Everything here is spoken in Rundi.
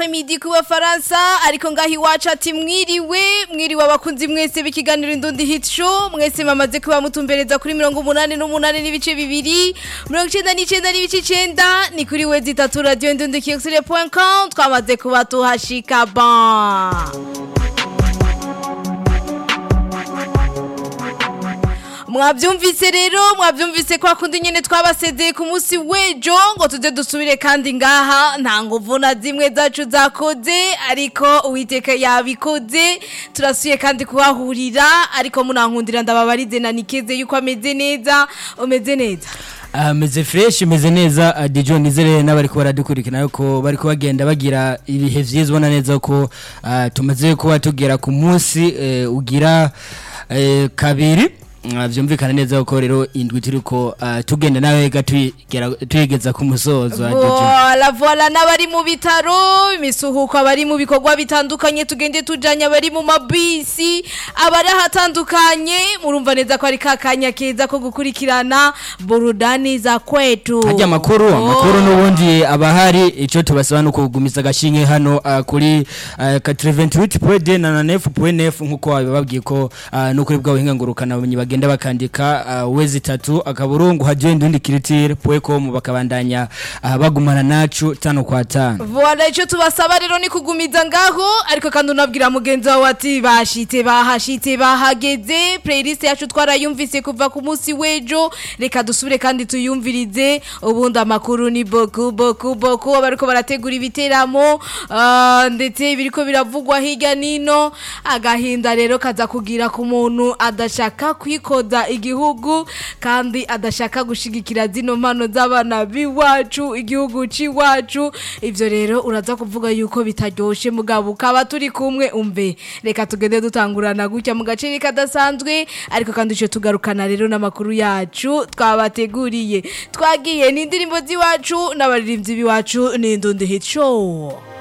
après-midi ku bafaransa ariko ngaho iwacu ati mwiriwe mwiriwe abakunzi mwese b'ikiganiro indundi hit show mwese mamaze kuba mutumbereza kuri mirongo umunani n'umunani n'ibice bibiri mirongo icenda n'icenda n'ibice icenda ni kuri wezi itatu radio indundi kiyosire point com twamaze kuba tuhashika ban mwabyumvise rero mwabyumvise ko hakundi nyine twabasezeye ku munsi w'ejo ngo tuze dusubire kandi ngaha nta nguvu na zimwe zacu zakoze ariko uwiteka yabikoze turasuye kandi kuhahurira ariko munankundira ndababarize na nikeze yuko ameze neza umeze neza ameze fresh imeze neza uh, Dijon nizere n'abariko baradukurikira yuko bariko bagenda bagira ibihe vyiza ubona neza ko uh, tumaze kuba tugera ku munsi uh, ugira uh, kabiri Uh, vyumvikana neza ko rero indwi turiko uh, tugenda nawe ga tuyigeza ku musozo voila voila n'abari mu bitaro imisuhuko abari mu bikorwa bitandukanye tugende tujanye abari mu mabisi abari ahatandukanye murumva neza ko ari kakanya keza ko gukurikirana burudani za kwetu harya amakuru amakuru n'ubundi abahari ico tubasaba no kugumiza agashinge hano uh, kuri uh, 88.9 na 9.9 nkuko bababwiye ko uh, no kuri bwa buhinga ngurukana bumenyi bagenda bakandika uh, wezi tatu akaburungu hajye ndundi kiritire pwecom bakabandanya uh, bagumana nacu tano kwa tano voila ico tubasaba rero ni kugumiza ngaho ariko kandi unabwira mugenzi wawe ati bashitse bahashitse bahageze playlist yacu twarayumvise kuva ku munsi w'ejo reka dusubire kandi tuyumvirize ubundi amakuru ni boku boku boku abariko barategura ibiteramo uh, ndetse biriko biravugwa hirya nino agahinda rero kaza kugira ku muntu adashaka kwikoza igihugu kandi adashaka gushigikira zino mpano z'abana b'iwacu igihugu c'iwacu ivyo rero uraza kuvuga yuko bitaryoshe mugabo ukaba turi kumwe umve reka tugende dutangurana gutya mu gace kadasanzwe ariko kandi ico tugarukana rero n'amakuru yacu twabateguriye twagiye n'indirimbo z'iwacu n'abaririmbyi b'iwacu n'indundi hit show